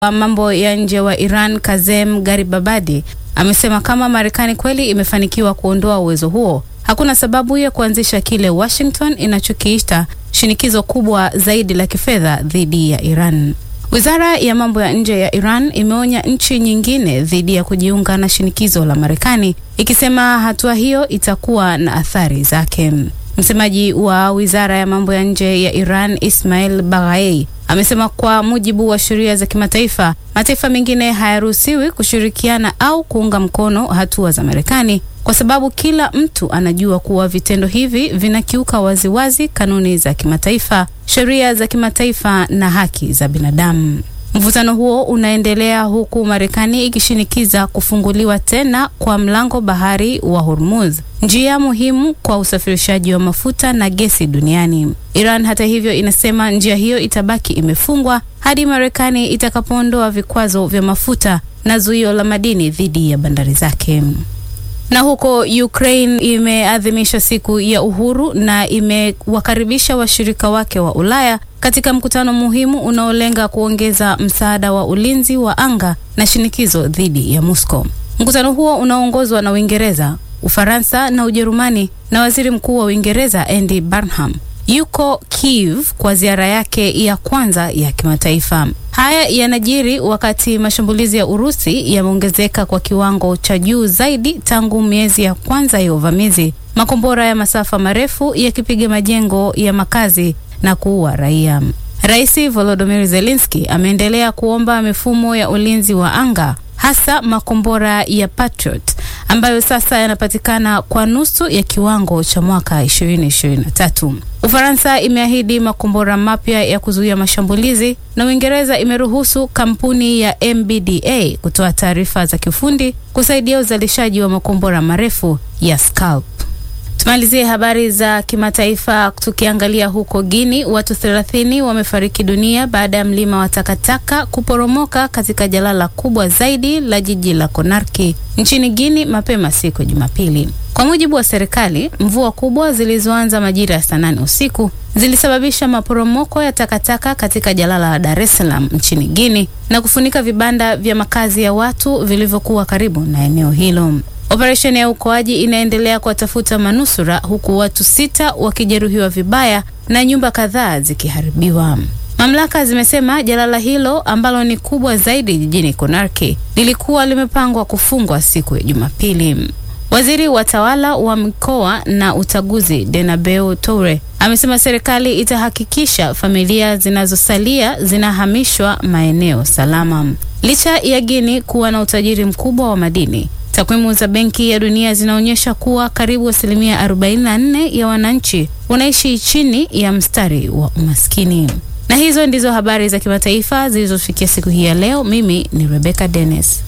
wa mambo ya nje wa Iran Kazem Garibabadi amesema kama Marekani kweli imefanikiwa kuondoa uwezo huo, hakuna sababu ya kuanzisha kile Washington inachokiita shinikizo kubwa zaidi la kifedha dhidi ya Iran. Wizara ya mambo ya nje ya Iran imeonya nchi nyingine dhidi ya kujiunga na shinikizo la Marekani, ikisema hatua hiyo itakuwa na athari zake. Msemaji wa wizara ya mambo ya nje ya Iran Ismail Baghai amesema kwa mujibu wa sheria za kimataifa, mataifa mengine hayaruhusiwi kushirikiana au kuunga mkono hatua za Marekani kwa sababu kila mtu anajua kuwa vitendo hivi vinakiuka waziwazi kanuni za kimataifa, sheria za kimataifa na haki za binadamu. Mvutano huo unaendelea huku Marekani ikishinikiza kufunguliwa tena kwa mlango bahari wa Hormuz, njia muhimu kwa usafirishaji wa mafuta na gesi duniani. Iran hata hivyo inasema njia hiyo itabaki imefungwa hadi Marekani itakapoondoa vikwazo vya mafuta na zuio la madini dhidi ya bandari zake. Na huko Ukraine imeadhimisha siku ya uhuru na imewakaribisha washirika wake wa Ulaya katika mkutano muhimu unaolenga kuongeza msaada wa ulinzi wa anga na shinikizo dhidi ya Moscow. Mkutano huo unaongozwa na Uingereza, Ufaransa na Ujerumani na Waziri Mkuu wa Uingereza Andy Burnham yuko Kiev kwa ziara yake ya kwanza ya kimataifa. Haya yanajiri wakati mashambulizi ya Urusi yameongezeka kwa kiwango cha juu zaidi tangu miezi ya kwanza ya uvamizi, makombora ya masafa marefu yakipiga majengo ya makazi na kuua raia. Rais Volodymyr Zelensky ameendelea kuomba mifumo ya ulinzi wa anga hasa makombora ya Patriot ambayo sasa yanapatikana kwa nusu ya kiwango cha mwaka 2023. Ufaransa imeahidi makombora mapya ya kuzuia mashambulizi na Uingereza imeruhusu kampuni ya MBDA kutoa taarifa za kiufundi kusaidia uzalishaji wa makombora marefu ya Scalp. Tumalizie habari za kimataifa tukiangalia huko Guini, watu 30 wamefariki dunia baada ya mlima wa takataka kuporomoka katika jalala kubwa zaidi la jiji la Konarki nchini Guini mapema siku ya Jumapili. Kwa mujibu wa serikali, mvua kubwa zilizoanza majira ya saa nane usiku zilisababisha maporomoko ya takataka katika jalala la Dar es Salaam nchini Guini na kufunika vibanda vya makazi ya watu vilivyokuwa karibu na eneo hilo. Operesheni ya uokoaji inaendelea kuwatafuta manusura huku watu sita wakijeruhiwa vibaya na nyumba kadhaa zikiharibiwa. Mamlaka zimesema jalala hilo ambalo ni kubwa zaidi jijini Konarki lilikuwa limepangwa kufungwa siku ya Jumapili. Waziri wa tawala wa mikoa na utaguzi Denabeu Toure amesema serikali itahakikisha familia zinazosalia zinahamishwa maeneo salama. Licha ya Guinea kuwa na utajiri mkubwa wa madini Takwimu za Benki ya Dunia zinaonyesha kuwa karibu asilimia 44 ya wananchi wanaishi chini ya mstari wa umaskini. Na hizo ndizo habari za kimataifa zilizofikia siku hii ya leo. Mimi ni Rebecca Dennis.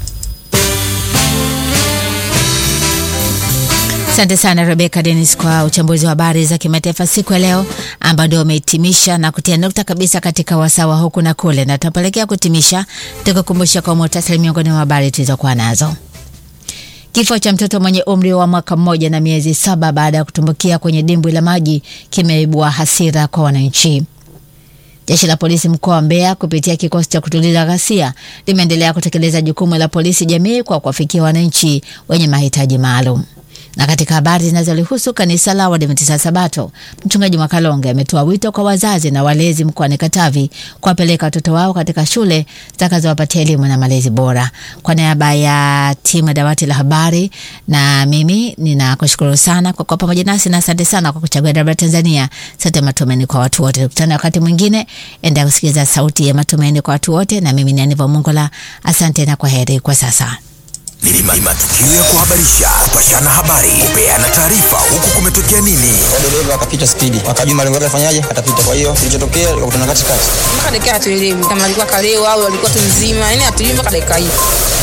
Asante sana Rebecca Dennis kwa uchambuzi wa habari za kimataifa siku ya leo, ambao ndio umehitimisha na kutia nukta kabisa katika wasawa huku na kule, na tutapelekea kutimisha tukukumbusha kwa muhtasari miongoni mwa habari tulizokuwa nazo. Kifo cha mtoto mwenye umri wa mwaka mmoja na miezi saba baada ya kutumbukia kwenye dimbwi la maji kimeibua hasira kwa wananchi. Jeshi la polisi mkoa wa Mbeya kupitia kikosi cha kutuliza ghasia limeendelea kutekeleza jukumu la polisi jamii kwa kuwafikia wananchi wenye mahitaji maalum. Na katika habari zinazolihusu kanisa la Waadventista Sabato, mchungaji Mwakalonge ametoa wito kwa wazazi na walezi mkoani Katavi kuwapeleka watoto wao katika shule zitakazowapatia elimu na malezi bora. Kwa niaba ya timu ya dawati la habari na mimi ninakushukuru sana kwa kuwa pamoja nasi na asante sana kwa kuchagua Dabra Tanzania, sauti ya matumaini kwa watu wote. Tukutane wakati mwingine, endelea kusikiliza sauti ya matumaini kwa watu wote, na mimi ni Aniva Mungola. Asante na kwa heri kwa sasa. Ni matukio ya kuhabarisha, kupashana habari, kupeana taarifa, huku kumetokea nini. dereva akapita spidi, akajua malengo yake afanyaje, atapita. Kwa hiyo kilichotokea ikakutana katikati, mpaka dakika hatuelewi kama alikuwa kalewa au alikuwa tu mzima, yani hatujui mpaka dakika hii.